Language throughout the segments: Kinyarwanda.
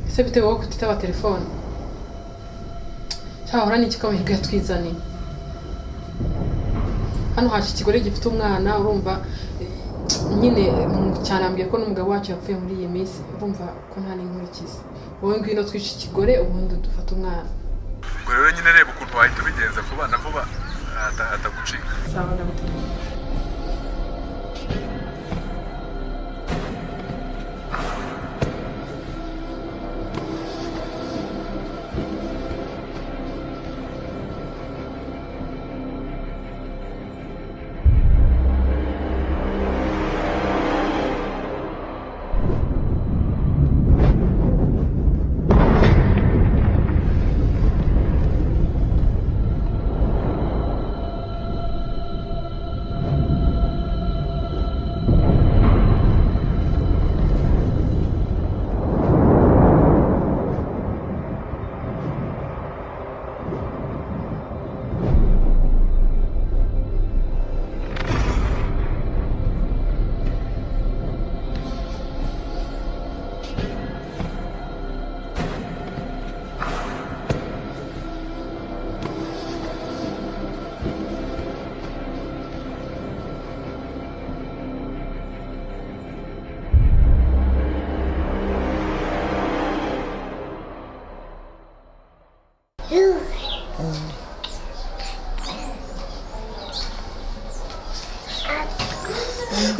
ese bitewe wowe kutitaba telefone cyahora ni iki amahirwe yatwizaniye hano haje ikigore gifite umwana urumva nyine cyanambwiye ko n'umugabo wacu yapfuye muri iyi minsi urumva ko nta n'inkurikizi wowe ngwino twica ikigore ubundi dufate umwana ubwo rero nyine reba ukuntu wahita ubigenza vuba na vuba atagucika sawa ndagutegeka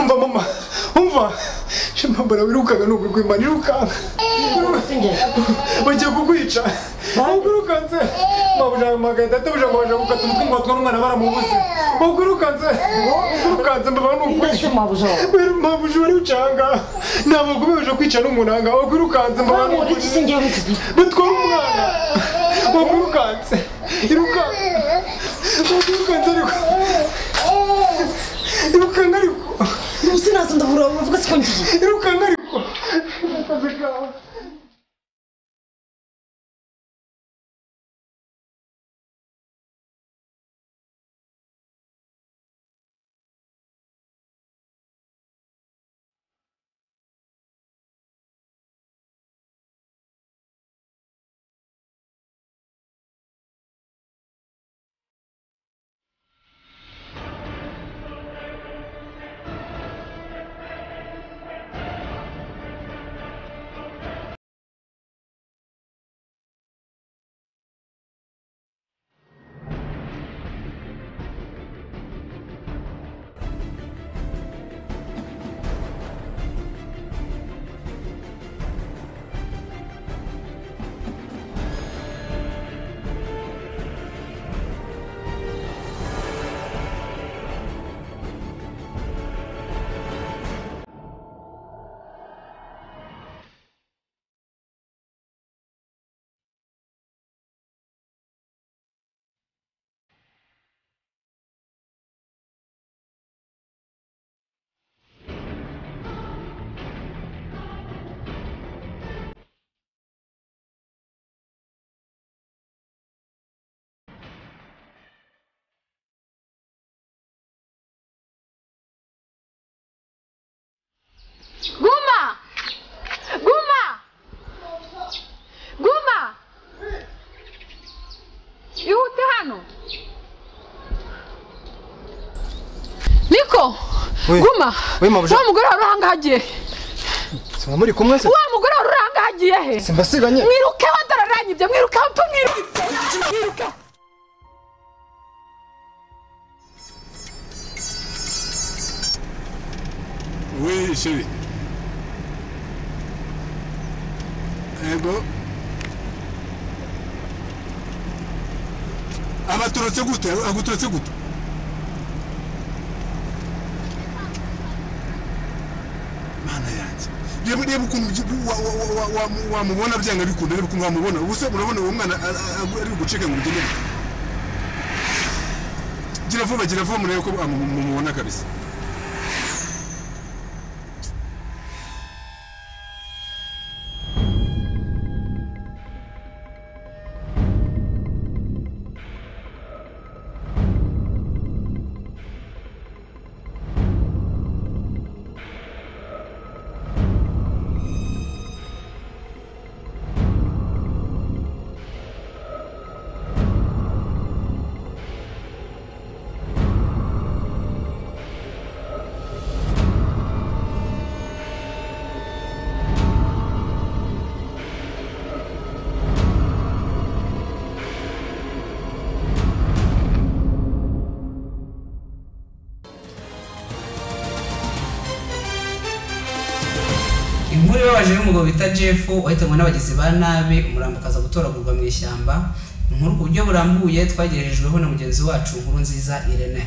umva mama umva shemambara wirukaga ni ukugwimana irukanka bagiye kukwica ubwo urukanze mabuja magana atatu buja mabuja gukata umutungo watwa n'umwana baramubuze ubwo urukanze ubwo urukanze mbaba ni ukwica mabuja wari ucanga ntabwo kubeje kwica n'umunanga ubwo urukanze mbaba ni ukwica batwara umwana ubwo urukanze irukanze ubwo urukanze ariko irukanka ariko Sinasa ndavura uravuga siko ngiye. irukanka ariko akazi kawe Guma! Guma! Guma! Ihute hano! Niko! We. Guma! We, mabuja. Wa mugore wari urangagiye! siba muri kumwe se Wa mugore wari urangagiye he? simbasiganye Mwiruke wadararanyibye, mwiruke tumwiruke! Mwiruke! Oui, chérie. Ego. abaturutse gute aguturutse gute mana yanjye reba reba ukuntu byi- wa- wa- wa- wa- wa- wamubona byanga bikunda reba ukuntu wamubona ubuse urabona uwo mwana a- a- a- ari bugucike ngo urugemere gira vuba gira vuba murebe ko amu- mumubona kabisa inkuru ibabaje y'umugabo bita jeff wahitanywe n'abagizi ba nabi umurambo ukaza gutoragurwa mu ishyamba inkuru ku buryo burambuye twagejejweho na mugenzi wacu inkuru nziza irene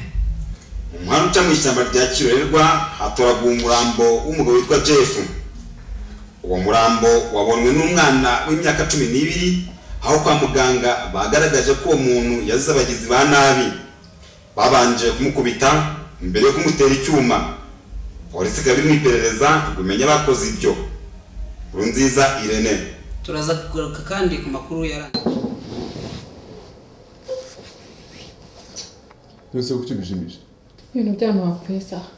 umuhanda uca mu ishyamba rya kirorerwa hatoraguwe umurambo w'umugabo witwa jeff uwo murambo wabonwe n'umwana w'imyaka cumi n'ibiri aho kwa muganga bagaragaje ko uwo muntu yazize abagizi ba nabi babanje kumukubita mbere yo kumutera icyuma polisi ikaba iri mu iperereza ngo imenye abakoze ibyo nziza irene turaza kugaruka kandi ku makuru yarangiye byose kuki bishimije ibintu byanyu wapfuye saha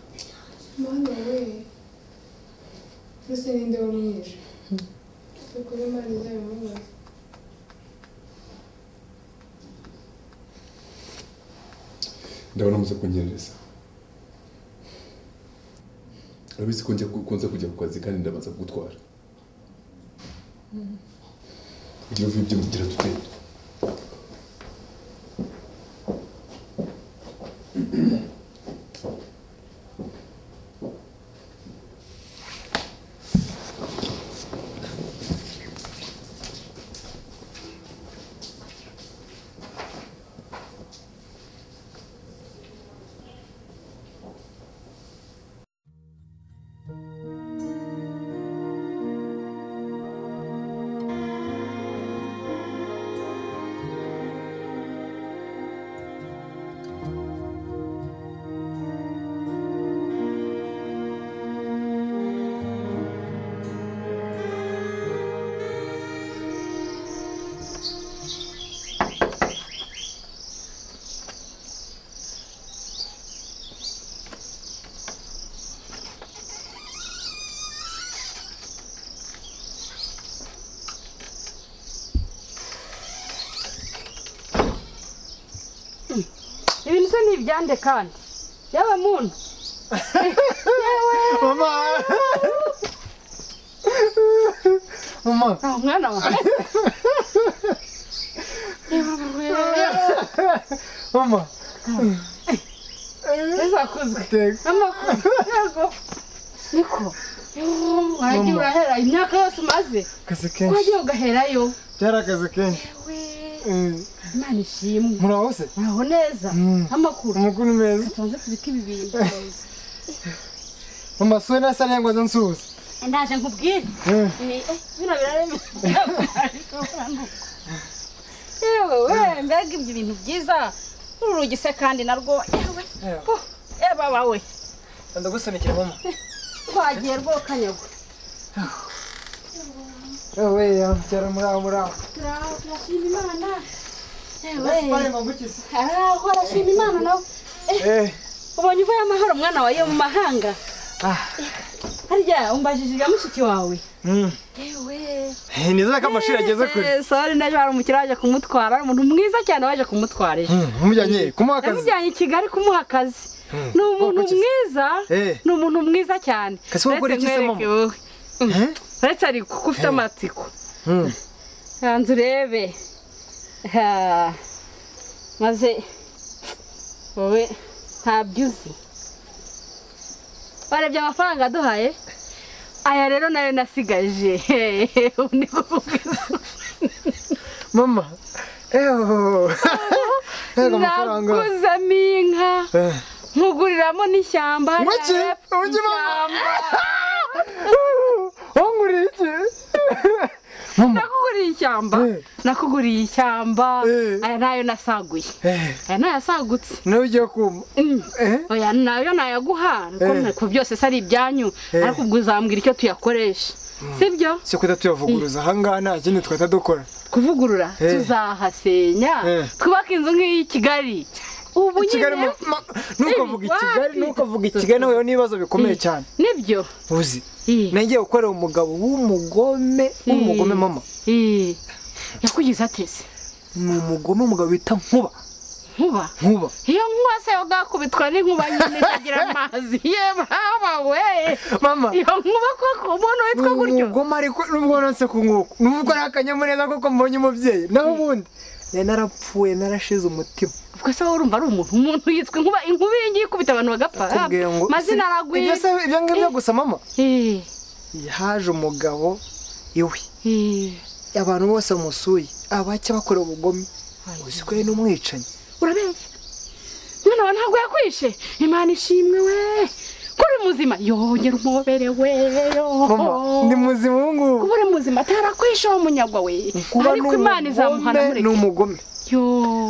Mana we mbese ninde wamwishe ukuri imana izabimubaza ndabona muze kunyereza urabizi ko njya ku- kunze kujya ku kazi kandi ndabanza kugutwara ugira uvuye ibyo mugira tutende ibintu se ni ibyande kandi yewe muntu yewe mama mama Ah, mwana wanjye mama bizakuzwe teka n'amakuru yego niko Yewe, wagiye urahera imyaka yose umaze akazi wagiye ugaherayo byari akazi kenshi we imana ishimwe muraho se muraho neza amakuru amakuru meza tubanze tubike ibi bintu mama sura nasa nengwa zo nsuza ndaje nkubwire Eh. Eh, eh, bino biraremye yewe we mbega ibyo ibintu byiza uru rugi se kandi narwo yewe bo, yewe bawe ndagusunikira mama twagiye rwokanyagwa yewe cyara muraho muraho turashima imana yewe pale mabukisi araho arashima imana nawe eh ubonye uvuye amahoro umwana wawe mu mahanga Ah. harya umbajije ibya mushiki wawe mm yewe Eh, nizera ko amashuri ageze kure sore n'ejo hari umukiriya waje kumutwara ari umuntu mwiza cyane waje kumutwara ejo Mm, umujyanye kumuha akazi yamujyanye i kigali kumuha akazi ni umuntu wakoze iki? mwiza Eh. ni umuntu mwiza cyane Kasi wakora Uretse iki se, nkwereke mama? wowe. Mm. Eh? uretse ariko kuko ufite amatsiko Mm. hanze urebe Ha. maze wowe ntabyo uzi barebye amafaranga aduhaye aya rero nayo nasigaje ubu ni kuvuga mama eho ego amafaranga naguzamo inka Eh, nkuguriramo n'ishyamba Ngwiki? ryarapfa Ngwiki, mama? ishyamba. wanguriye iki mama nakuguriye ishyamba Eh. nakuguriye ishyamba Eh. aya nayo nasaguye eh aya nayo asagutse nawe ugiye kuma Mm. eh oya nayo nayaguha kuko Eh. ntako byose se ari ibyanyu Eh. ariko ubwo uzambwira icyo tuyakoresha sibyo si kuda tuyavuguruza ahangaha nta kindi twahita dukora kuvugurura Eh. tuzahasenya Eh. twubake inzu nk'iyi kigali ubu I Kigali nyine mu- ma- ntukavuge i Kigali ntukavuge i Kigali nawe n'ibibazo bikomeye cyane nibyo uzi Eh. nagiye gukorera umugabo w'umugome w'umugome Eh. mama Eh. yakugize atese ni umugome umugabo bita nkuba nkuba nkuba iyo nkuba se yagakubitwa n'inkuba nyine ikagira amazi yewe haba we mama iyo nkuba koko umuntu ni witwa gutyo umugome ariko nubwo nanse ku nkoko nubwo ari akanyamuneza kuko mbonye umubyeyi naho ubundi nari narapfuye narashize umutima ubwo se wowe urumva ari umuntu umuntu yitwa inkuba inkuba iyi ngiyi ikubita abantu bagapfa kubwira ngo amazina si- aragwira ibyo se- ibyo ngibyo gusa mama Eh, haje umugabo iwe abantu bose bamusuye abake bakora ubugome uzi ko ari n'umwicanyi urabeshya none aba ntabwo yakwishe imana ishimwe we ko uri muzima yongera umubere we mama ndi muzima ubu ngubu kuba uri muzima atarakwishe uwo munyagwa we kuba ariko imana izamuhana mureke n'umugome ni umugome yo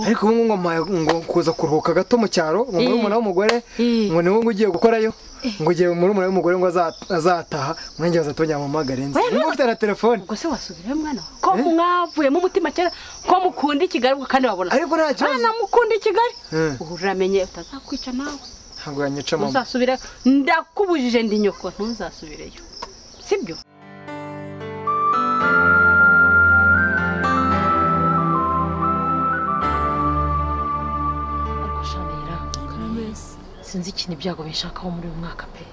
ariko ubu ngubu mpaye ngo kuza kuruhuka gato mu cyaro ngo murumuna w'umugore ngo niwe ngo ugiye gukorayo ngo ugiye murumuna w'umugore ngo aza- azataha murenge bazatongera amamagare nzi Oya, niba ufite na telefone ubwo se wasubirayo mwana wawe ko mwavuye mu mutima kera ko mukunda i kigali ubwo kandi wabona ariko nta kibazo abana mukunda i kigali Eh, ubu uramenye utazakwica nawe ntabwo yanyica mama ntuzasubire ndakubujije ndi nyoko ntuzasubireyo sibyo ariko shanira sinzi ikintu ibyago bishakaho muri uyu mwaka pe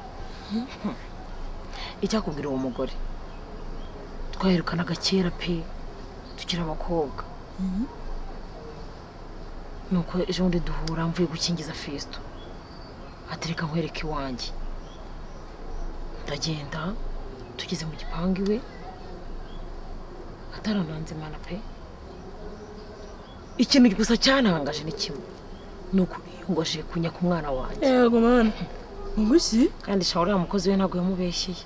icyakubwira uwo mugore twaherukanaga kera pe tukiri abakobwa nuko ejo bundi duhura mvuye gukingiza fesito atereka nkwereka iwanjye ndagenda tugeze mu gipangu iwe atarananze imana pe ikintu gusa cyantangaje ni kimwe ni ukubiyungoshe kunya ku mwana wanjye yego mwana ubuki kandi shawura uriya mukozi we ntabwo yamubeshyeye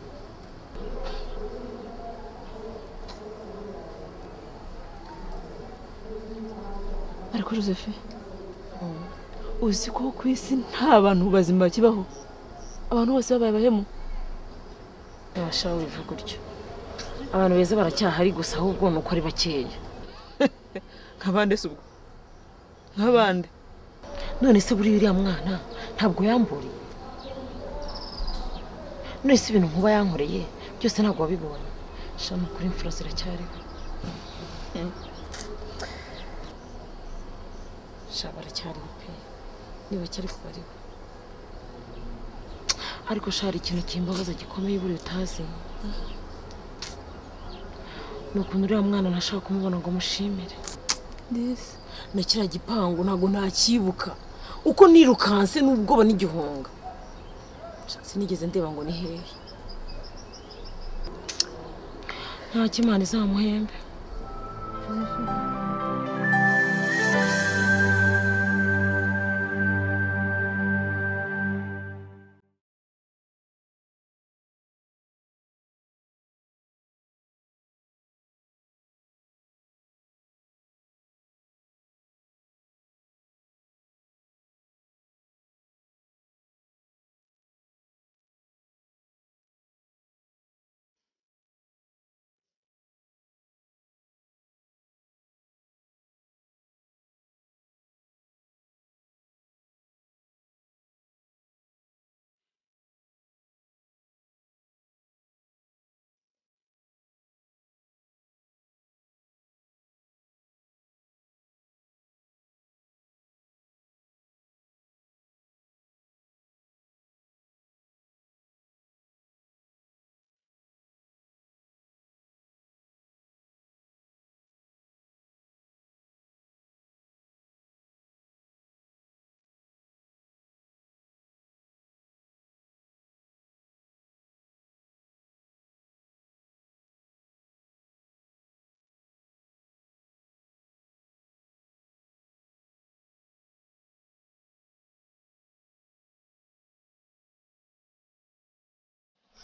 ariko josephe uzi ko ku isi nta bantu bazima bakibaho abantu bose babaye abahemu ntibashaka bivuga gutyo abantu beza baracyahari gusa ahubwo ni uko ari bakeya nka bande se ubwo nka bande none se buriya uriya mwana ntabwo yamburiye none se ibintu nkuba yankoreye byose ntabwo wabibonye shana kuri imfura ziracyariho sha baracyariho pe niba cyari kubariho ariko sha hari ikintu kimbabaza gikomeye buriya utazi ni ukuntu uriya mwana ntashaka kumubona ngo mushimire ndese na kiriya gipangu ntabwo ntakibuka uko nirukanse n'ubwoba n'igihunga sinigeze ndeba ngo ni hehe nta kimana izamuhembe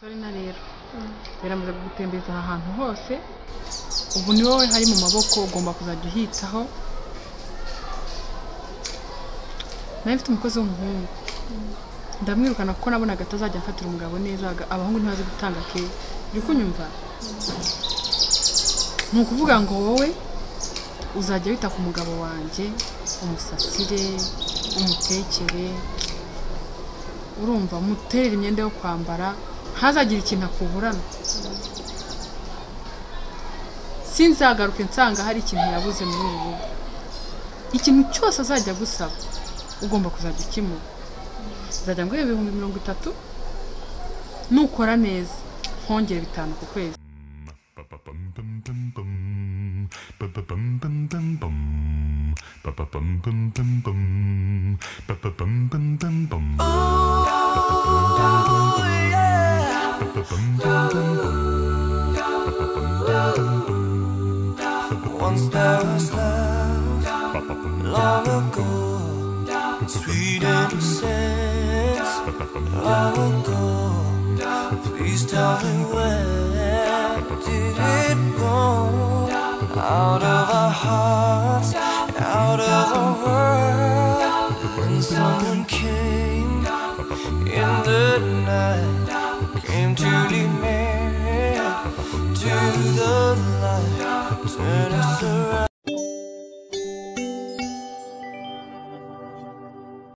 sore na rero biramaze gutembereza aha hantu hose ubu ni wowe hari mu maboko ugomba kuzajya uhitaho nawe mfite umukozi w'umuhungu ndamwirukana kuko nabonaga atazajya afatira umugabo neza aga- abahungu ntibazi gutanga keya uri kunyumva ni ukuvuga ngo wowe uzajya wita ku mugabo wanjye umusasire umutekere urumva muterera imyenda yo kwambara ntazagire ikintu akuburana sinzagaruke nsanga hari ikintu yabuze muri ubu rugo ikintu cyose azajya agusaba ugomba kuzajya ukimura nzajya nguha ibihumbi mirongo itatu nukora neza nkongere bitanu ku kwezi Oh, yeah. Once there was love, long ago, sweet innocence, long ago. Please tell me where did it go? Out of our hearts, out of the world, and someone came in the night, came to demand to the light, turn us around.